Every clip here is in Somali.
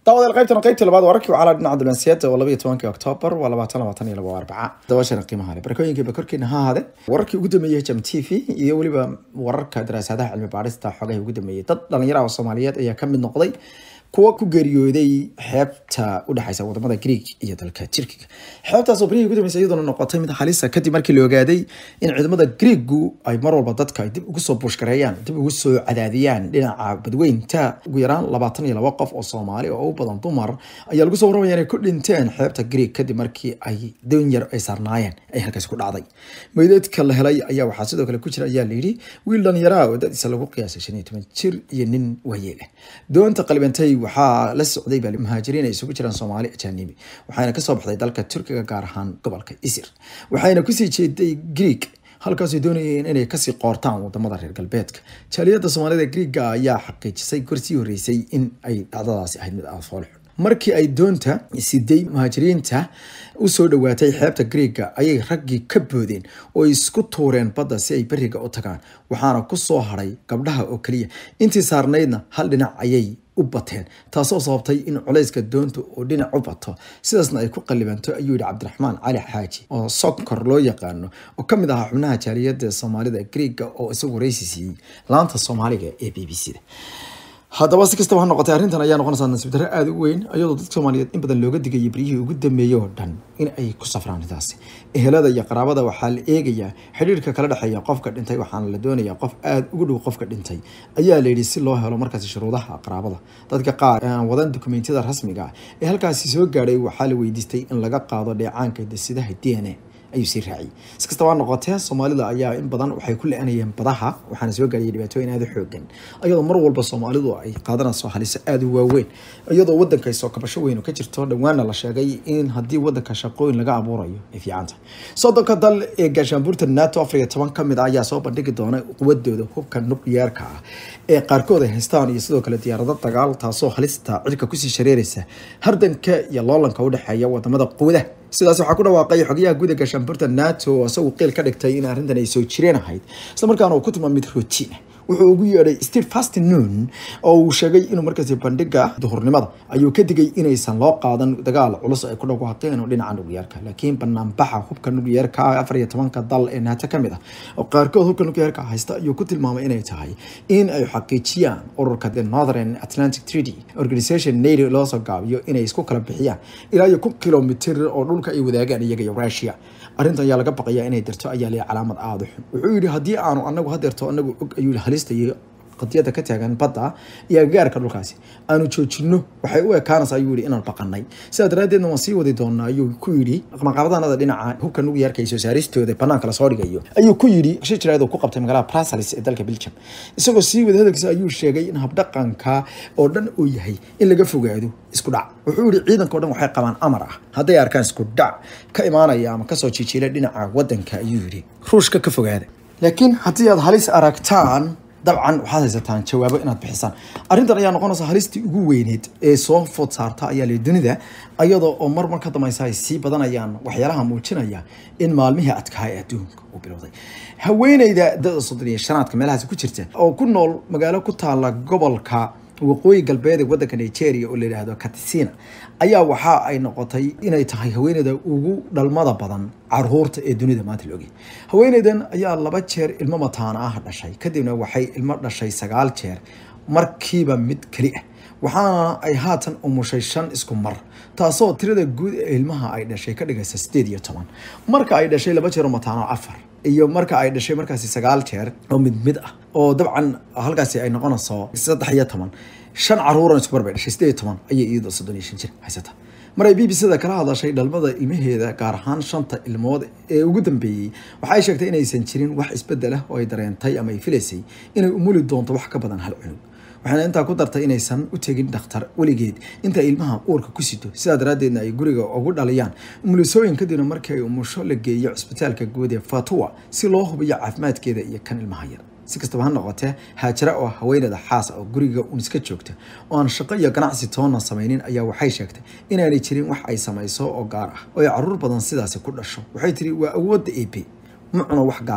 daawadayaal qaybtan qaybtii labaad wararkii wacala dhinaca dulansiyaada oo labaiyo tobankii oktoobar waa labaatan labaatan iyo laba arbaca dabashana qiimaha leh barakooyinkiiba korkiina ha ahaade wararkii ugu dambeeyey jam t v iyo weliba wararka daraasadaha cilmi baadhista xogaha ugu dambeeyey dad dhalinyaraha oo soomaaliyeed ayaa ka mid noqday kuwa ku geeriyooday xeebta udhexeysa wadamada greeg iyo dalka turkiga xeebtaas oo berihii ugu dambeysay iyadoona noqotay mid halisa kadib markii la ogaaday in ciidamada greegu ay mar walba dadka ay dib ugu soo buushgareeyaan dib ugu soo cadaadiyaan dhinaca badweynta ugu yaraan labaatan iyo laba qof oo soomaali oo u badan dumar ayaa lagu soo warramaya inay ku dhinteen xeebta greeg kadib markii ay doon yar ay saarnaayeen ay halkaasi ku dhacday meydadka la helay ayaa waxaa sidoo kale ku jira ayaa layidhi wiil dhalinyaraha oo dadiisa lagu qiyaasay shan iyo toban jir iyo nin waayeel ah doonta qalibantay waxaa la socday baa muhaajiriin ay isugu jiraan soomaali ajaanibi waxayna kasoo baxday dalka turkiga gaar ahaan gobolka isir waxayna kusii jeeday greeg halkaasay doonayeen inay kasii qoortaan wadamada reer galbeedka jaaliyada soomaalida greega ayaa xaqiijisay gorsii horeysay in ay dhacdadaasi ahayd mid aada foolxun markii ay doonta siday muhaajiriinta usoo dhawaatay xeebta greega ayay raggii ka boodeen oo isku tuureen badda si ay beriga u tagaan waxaana kusoo haray gabdhaha oo keliya intii saarnaydna hal dhinac ayay u bateen taasoo sababtay in culayska doonta oo dhinac u bato sidaasna ay ku qalibanto ayuu yihi cabdiraxmaan cali xaaji oo sonkor loo yaqaano oo kamid ahaa xubnaha jaaliyada soomaalida greega oo isagu wareysi siiyey laanta soomaaliga ee b b c da haddaba si kastaba ha noqotay arrintan ayaa noqonaysaa nasiib darro aada u weyn iyadoo dadka soomaaliyeed in badan looga digayay beryihii ugu dambeeyey oo dhan in ay ku safraan intaasi ehelada iyo qaraabada waxaa la eegayaa xidhiirka kala dhexeeya qofka dhintay waxaana la doonayaa qof aada ugu dhow qofka dhintay ayaa la yidhi si loo helo markaasi shuruudaha qaraabada dadka qaar aan wadan dukumeentiyada rasmiga ah ee halkaasi soo gaadhay waxaa la weydiistay in laga qaado dheecaanka dasidaha d n a ayuu sii raaciyay si kastaba noqotee soomaalida ayaa in badan waxay ku le-anayeen badaha waxaana soo gaariyay dhibaatooyin aada u xoogan iyadoo mar walba soomaalidu ay qaadanayso haliso aada u waaweyn iyadoo wadanka soo kabasho weyn ka jirto dhowaana la sheegay in haddii wadanka shaqooyin laga abuurayo ay fiicanta soddonka dal ee gaashaanbuurta nato afar iyo toban ka mid ah ayaa soo bandhigi doona quwadooda hubka nukliyeerka ah ee qaarkood ay haystaan iyo sidoo kale diyaarado dagaal taasoo halista cirka kusii shareeraysa hardanka iyo loolanka udhexeeya wadamada quwadaha sidaas waxaa ku dhawaaqay xogayaha guda gaashaanbuurta nato oo isagu qiil ka dhigtay in arrintan ay soo jireen ahayd islamarkaana uu ku tilmaamay mid rotiin ah wuxuu ugu yeedhay steve fastnoon oo uu sheegay inuu markaasi bandhiga duhurnimada ayuu ka digay inaysan loo qaadan dagaal culus ay ku dhawaaqeen oo dhinaca nukliyeerka laakiin banaanbaxa hubka nukliyeerka afar iyo tobanka dal ee nato ka mid ah oo qaarkood hubka nukliyeerka haysta ayuu ku tilmaamay inay tahay in ay xaqiijiyaan ururka the northern atlantic treaty organization nato loo soo gaabiyo inay isku kala bixiyaan ilaa iyo kun kilomitr oo dhulka ay wadaagaan iyaga iyo russia arrintan ayaa laga baqayaa inay dirto ayaa leeyahay calaamad aada u xun wuxuu yidhi haddii aanu anagu hadeerto anagu og ayuu halista iyo qadiyada ka taagan badda iyo agagaarka dhulkaasi aanu joojino waxay u ekaanaysa ayuu yihi inaan baqanay sidaa daraaddeedna waan sii wadi doonaa ayuu ku yidhi maqaabadaanada dhinaca hubka nugyeerka iyo soo saaristooda banaanka lasoo dhigayo ayuu ku yidhi shi jiraad ku qabtay magaalada brussels ee dalka belgium isagoo sii wada hadalkiisa ayuu sheegay in habdhaqanka oo dhan uu yahay in laga fogaado isku dhac wuxuu yihi ciidanka o dhan waxay qabaan amar ah hadday arkaan isku dhac ka imaanaya ama kasoo jijiila dhinaca wadanka ayuu yidhi ruushka ka fogaada laakiin haddii aad halis aragtaan dabcan waxaad haysataan jawaabo inaad bixisaan arrintan ayaa noqonaysa halistii ugu weyneed ee soo food saarta ayaa le dunida iyadoo oo mar mar ka dambaysa ay sii badanayaan waxyaalaha muujinaya in maalmihii adkaa ee adduunka uu bilowday haweeneyda dada soddon iyo shanaadka meelahaasi ku jirta oo ku nool magaalo ku taala gobolka waqooyi galbeed ee wadanka nigeria oo la yidhaahdo katisina ayaa waxa ay noqotay inay tahay haweeneyda ugu dhalmada badan caruurta ee dunida maanta la ogay haweeneydan ayaa laba jeer ilmo mataana ah dhashay kadibna waxay ilmo dhashay sagaal jeer markiiba mid keli ah waxaana ay haatan umushay shan isku mar taasoo tirada guud ee ilmaha ay dhashay ka dhigaysa sideed iyo toban marka ay dhashay laba jeer oo mataano afar iyo marka ay dhashay markaasi sagaal jeer oo mid mid ah oo dabcan halkaasi ay noqonayso saddex iyo toban shan caruuran isku bar bay dhashay sideed iyo toban ayay iyadoo soddon iyo shan jir haysata mar ay b b c da kala hadashay dhalmada ilmaheeda gaar ahaan shanta ilmood ee ugu dambeeyey waxay sheegtay inaysan jirin wax isbedel ah oo ay dareentay ama ay filaysay inay umuli doonto wax ka badan hal cunug waxaana intaa ku dartay inaysan u tegin dhakhtar weligeed inta ilmaha uurka ku sito sidaa daraaddeedna ay guriga ugu dhaliyaan umulisooyin kadibna markii ay umusho la geeyo cisbitaalka guud ee fatuwa si loo hubiyo caafimaadkeeda iyo kan ilmaha yar si kastaba ha noqotee haajara oo haweeneyda xaas oo guriga un iska joogta oo aan shaqo iyo ganacsi toonna samaynin ayaa waxay sheegtay inaanay jirin wax ay samayso oo gaar ah oo ay caruur badan sidaasi ku dhasho waxay tiri waa awoodda ep ma cuno wax gaara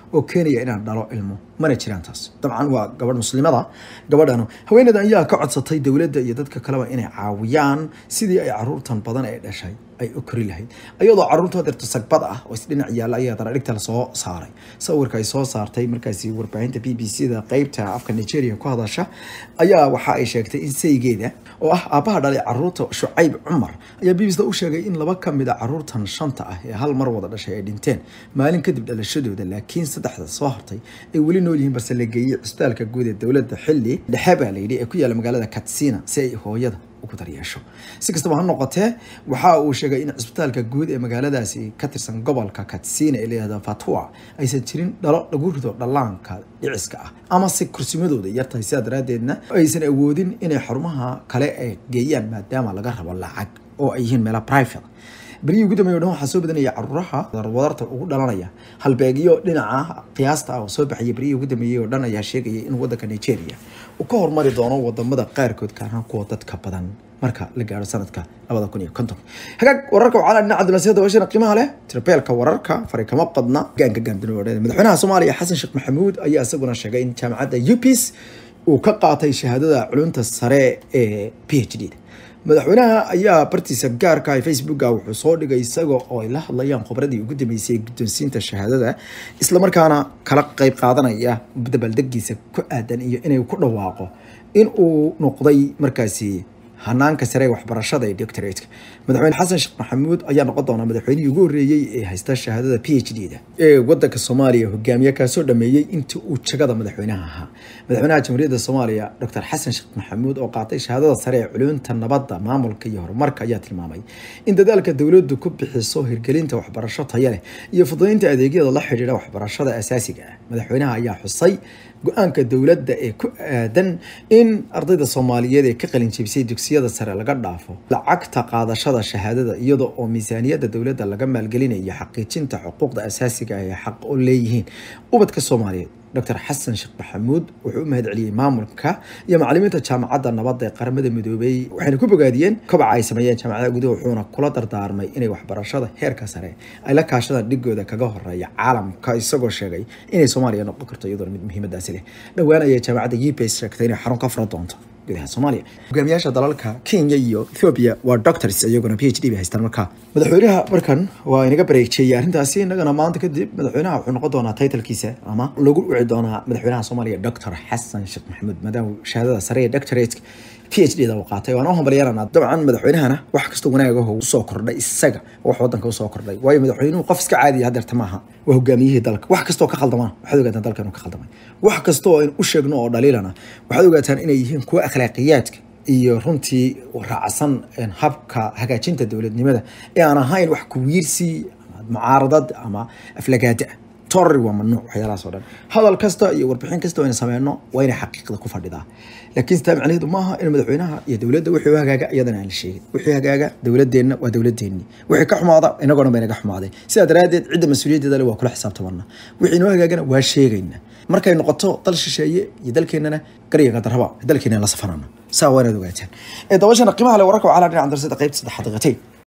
oo keenaya inaan dhalo ilmo mana jiraan taas dabcan waa gabadh muslimada gabadhan haweeneydan ayaa ka codsatay dowladda iyo dadka kaleba inay caawiyaan sidii ay caruurtan badan ee dhashay ay u kori lahayd iyadoo caruurtoo dirto sagbad ah oo isdhinac yaalla ayaa daradhigta lasoo saaray sawirka ay soo saartay markaasi warbaahinta b b c da qeybta afka nigeria ku hadasha ayaa waxa ay sheegtay in saygeeda oo ah aabbaha dhalay caruurta shucayb cumar ayaa b b c da u sheegay in laba ka mid a caruurtan shanta ah ee hal mar wada dhashay ay dhinteen maalin kadib dhalashadooda laakiin saddexda soo hartay ay weli nool yihiin balse la geeyey cusbitaalka guud ee dowladda xilli dhexe baa layidhi ee ku yaalla magaalada katsina si ay hooyada ugu daryeesho si kastaba ha noqotee waxa uu sheegay in cisbitaalka guud ee magaaladaasi ka tirsan gobolka katsina ee layihahda fatua aysan jirin dhalo lagu rido dhallaanka dhiciska ah ama se kursimadooda yartahay sidaa daraaddeedna aysan awoodin inay xarumaha kale ay geeyaan maadaama laga rabo lacag oo ay yihiin meela private berihii ugu dambeeya o dhan waxaa soo badanaya caruuraha wadarta ugu dhalanaya halbeegyo dhinaca qiyaasta ah oo soo baxaya berihii ugu dambeeyey oo dhan ayaa sheegaya in wadanka nigeria uu ka hormari doono wadamada qaarkood kaarhaan kuwa dadka badan marka la gaaro sanadka labada kun iyo konton hagaag wararka waxaa dhinaca dulasiyada washana qiimaha leh tirbeelka wararka fari kama qadna gaanka gaandunoodeed madaxweynaha soomaaliya xasan sheekh maxamuud ayaa isaguna sheegay in jaamacadda upis uu ka qaatay shahaadada culunta sare ee p h d da madaxweynaha ayaa bartiisa gaarka ah facebooka wuxuu soo dhigay isaga oo ay la hadlayaan khubradii ugu dambeysay guddoonsiinta shahaadada islamarkaana kala qeyb qaadanaya dabaaldegiisa ku aadan iyo inay ku dhawaaqo in uu noqday markaasi hanaanka sare ee waxbarashada ee doctorateka madaxweyne xasan sheekh maxamuud ayaa noqon doona madaxweynihii ugu horreeyey ee haysta shahaadada p h d da ee wadanka soomaaliya hogaamiye kaasoo dhameeyey intii uu jagada madaxweynaha ahaa madaxweynaha jamhuuriyadda soomaaliya doctor xasan sheekh maxamuud oo qaatay shahaadada sare ee culunta nabadda maamulka iyo horumarka ayaa tilmaamay in dadaalka dowladdu ku bixiso hirgelinta waxbarasho tayo leh iyo fududeynta adeegyada la xidhiidha waxbarashada asaasiga ah madaxweynaha ayaa xusay go-aanka dowladda ee ku aadan in ardayda soomaaliyeed ee ka qalin jebisay dugsiyada sare laga dhaafo lacagta qaadashada shahaadada iyada oo miisaaniyadda dowladda laga maalgelinayo xaqiijinta xuquuqda asaasiga ah ee xaq u leeyihiin ubadka soomaaliyeed doctor xasan sheekh maxamuud wuxuu u mahad celiyey maamulka iyo macalimiinta jaamacadda nabadda ee qaramada midoobay waxayna ku bogaadiyeen kobaca ay sameeyeen jaamacadaha gudaha wuxuuna kula dardaarmay inay waxbarashada heerka sare ay la kaashadaan dhigooda kaga horeeya caalamka isagoo sheegay inay soomaaliya noqon karto iyadoona mid muhiimadaasi leh dhowaan ayay jaamacadda upes sheegtay inay xarun ka fura doonto gudaha soomaaliya hogaamiyaasha dalalka kenya iyo ethiopia waa doctors iyaguna p h d bay haystaan markaa madaxweynaha markan waa inaga bareejeeyay arrintaasi innagana maanta kadib madaxweynaha wuxuu noqon doonaa titlkiisa ama lagu dhici doonaa madaxweynaha soomaaliya doctor xasan sheekh maxamuud maadaama shahaadada sare ee doctorate p h d da uu qaatay waan u hambalyaranaa dabcan madaxweynahana wax kastoo wanaagaho usoo kordhay isaga wax wadanka usoo kordhay waayo madaxweynuhu qof iska caadiya hadeerta maaha waa hogaamiyihii dalka wax kastoo ka khaldamana waxaad ogaataan dalka inuu ka khaldamay wax kastoo aynu u sheegno oo dhaliilana waxaad ogaataan inay yihiin kuwa akhlaaqiyaadka iyo runtii raacsan habka hagaajinta dowladnimada ee aan ahayn wax kuwiirsi mucaaradad ama aflagaada ah torri waa mamnuuc waxyaalahaas oo dhan hadal kasta iyo warbixin kasta oo aynu sameyno waa inay xaqiiqda ku fadhidaa laakiin sitaa macnaheedu maaha in madaxweynaha iyo dowladda wixii u hagaaga iyadana aan la sheegin wixii hagaaga dowladeenna waa dowladeenni wixii ka xumaada inagoona ba inaga xumaaday sidaa daraaddeed cidda mas-uuliyaddeeda le waa kula xisaabtamana wixii inoo hagaagana waa sheegayna markay noqoto dal shisheeye iyo dalkeennana garyaga darraba dalkeena la safanana saa waa inaad ogaataan ee dabashana qiimaha le wararka waxaa la dhinacan darsada qaybta saddex daqiiqatayn